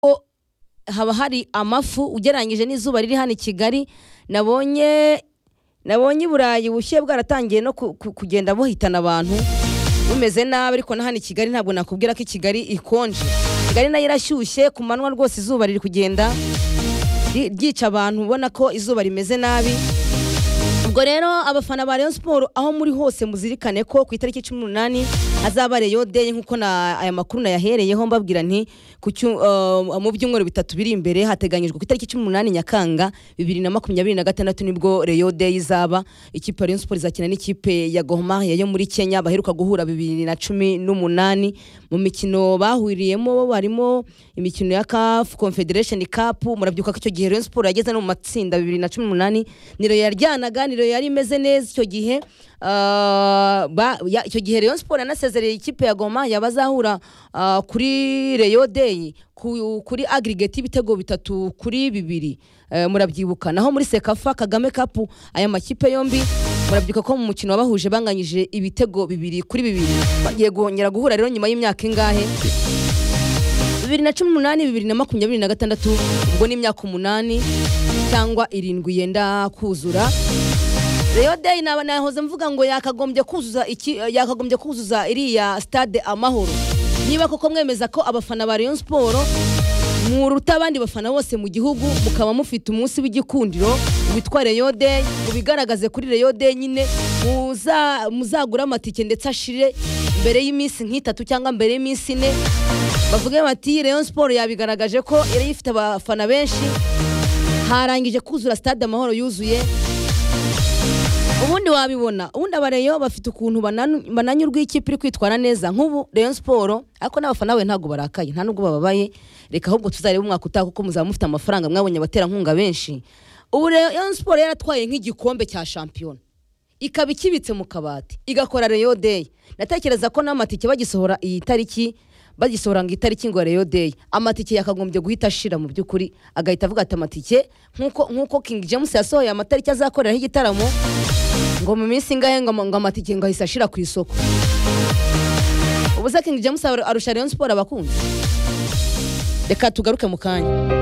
ko haba hari amafu ugereranyije n'izuba riri hano i Kigali nabonye nabonye i Burayi bushyuhe bwaratangiye no ku- ku- kugenda buhitana abantu bumeze nabi ariko na hano i Kigali ntabwo nakubwira ko i Kigali ikonje Kigali nayo irashyushye ku manywa rwose izuba riri kugenda ri- ryica abantu ubona ko izuba rimeze nabi ubwo rero abafana ba Rayon Sport aho muri hose muzirikane ko ku itariki cumi n'umunani hazaba Rayon Day nk'uko na aya makuru nayahereyeho mbabwira nti ku cyu- uh, mu byumweru bitatu biri imbere hateganyijwe ku itariki cumi n'umunani Nyakanga bibiri na makumyabiri na gatandatu nibwo Rayon Day izaba ikipe ya Rayon Sport izakina n'ikipe ya Gor Mahia yo muri Kenya baheruka guhura bibiri na cumi n'umunani mu mikino bahuriyemo harimo imikino ya CAF Confederation Cup murabyibuka ko icyo gihe Rayon Sport yageze no mu matsinda bibiri na cumi n'umunani niro yaryanaga niro yari imeze neza icyo gihe ah, ba- ya- icyo gihe Rayon Sport yanasezereye ikipe ya Goma yabazahura ah, kuri Rayon Day ku- kuri aggregate y'ibitego bitatu kuri bibiri Eh, murabyibuka naho muri Sekafa Kagame Cup aya makipe yombi murabyibuka ko mu mukino wabahuje banganyije ibitego bibiri kuri bibiri bagiye guhongera guhura rero nyuma y'imyaka ingahe bibiri na cumi n'umunani bibiri na makumyabiri na gatandatu ubwo ni imyaka umunani cyangwa irindwi yenda kuzura Rayon Day naba nahoze mvuga ngo yakagombye kuzuza iki yakagombye kuzuza iriya stade amahoro niba koko mwemeza ko abafana ba Rayon Sport muruta abandi bafana bose mu gihugu mukaba mufite umunsi w'igikundiro witwa Rayon Day mubigaragaze kuri Rayon Day nyine muza muzagura amatike ndetse ashire mbere y'iminsi nk'itatu cyangwa mbere y'iminsi ine bavuge bati Rayon Sport yabigaragaje ko yari ifite abafana benshi harangije kuzura stade amahoro yuzuye ubundi wabibona ubundi abareyo bafite ukuntu bananu- bananyurwa ikipe iri kwitwara neza nk'ubu Rayon Sport ariko n'abafana be ntabwo barakaye nta nubwo bababaye reka ahubwo tuzarebe umwaka utaha kuko muzaba mufite amafaranga mwabonye abaterankunga benshi ubu Rayon Sport yaratwaye nk'igikombe cya shampiyona ikaba ikibitse mu kabati igakora Rayon Day natekereza ko n'amatike bagisohora iyi tariki bagisohora ngo itariki ngo Rayon Day amatike yakagombye guhita ashira mu by'ukuri agahita avuga ati amatike nk'uko nk'uko King James yasohoye amatariki azakoreraho igitaramo ngo mu minsi ingahe ngo ama- ngo amatike ngo ahise ashira ku isoko ubu se King James aru- arusha Rayon Sport abakunzi reka tugaruke mu kanya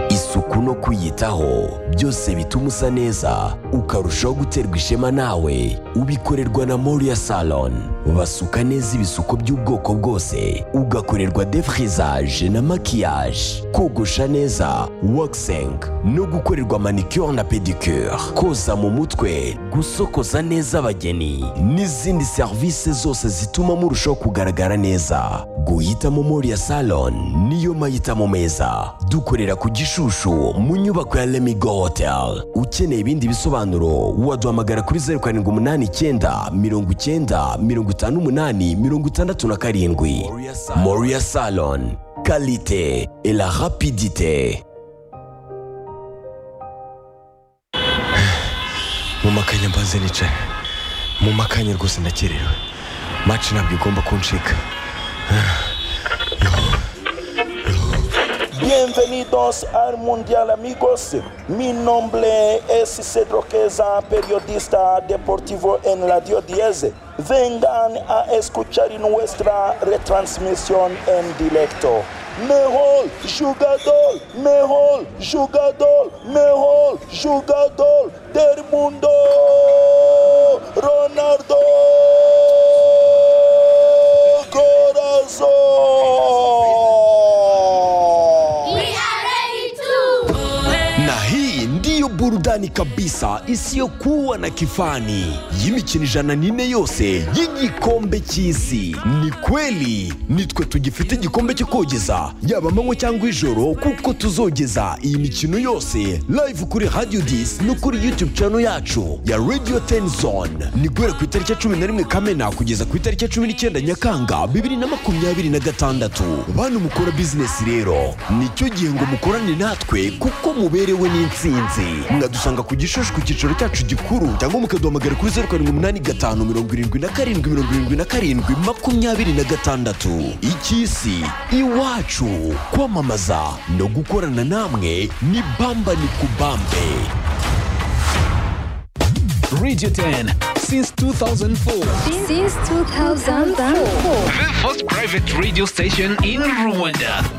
isuku no kwiyitaho byose bituma usa neza ukarushaho guterwa ishema nawe ubikorerwa na moriya salon basuka neza ibisuko by'ubwoko bwose ugakorerwa defrizaje na makiyaje kogosha neza waxing no gukorerwa manicure na pedicure koza mu mutwe gusokoza neza abageni n'izindi serivisi zose zituma murushaho kugaragara neza guhitamo moriya salon niyo mahitamo meza dukorera ku gishushu mu nyubako ya lemigo hotel ukeneye ibindi bisobanuro waduhamagara kuri zeru karindwi umunani icyenda mirongo icyenda mirongo itanu umunani mirongo itandatu na karindwi moriya salon kalite et la rapidite mu makanya mbanze nicaye mu makanya rwose ndakerewe maci ntabwo igomba kuncika Bienvenidos al Mundial amigos. Mi nombre es Cedro Queza, periodista deportivo en Radio 10. Vengan a escuchar nuestra retransmisión en directo. Mejor jugador, mejor jugador, mejor jugador del mundo, Ronaldo Corazón. na hii ndiyo burudani kabisa isiyokuwa na kifani y'imikino ijana n'ine yose y'igikombe cy'isi ni kweli nitwe tugifite igikombe cyo kogeza yaba amanywa cyangwa ijoro kuko tuzogeza iyi mikino yose live kuri radio dis no kuri youtube channel yacu ya radio tenzone ni guhera ku itariki ya cumi na rimwe kamena kugeza ku itariki ya cumi n'icyenda nyakanga bibiri na makumyabiri na gatandatu bantu mukora bizinesi rero nicyo gihe ngo mukorane natwe kuko muberewe n'insinzi mwadusanga ku gishushu ku cyicaro cyacu gikuru cyangwa mukaduhamagara kuri zeru karindwi umunani gatanu mirongo irindwi na karindwi mirongo irindwi na karindwi makumyabiri na gatandatu icy'isi iwacu kwamamaza no gukorana namwe ni bamba ni kubambe Radio 10 since 2004. Since 2004. The first private radio station in Rwanda.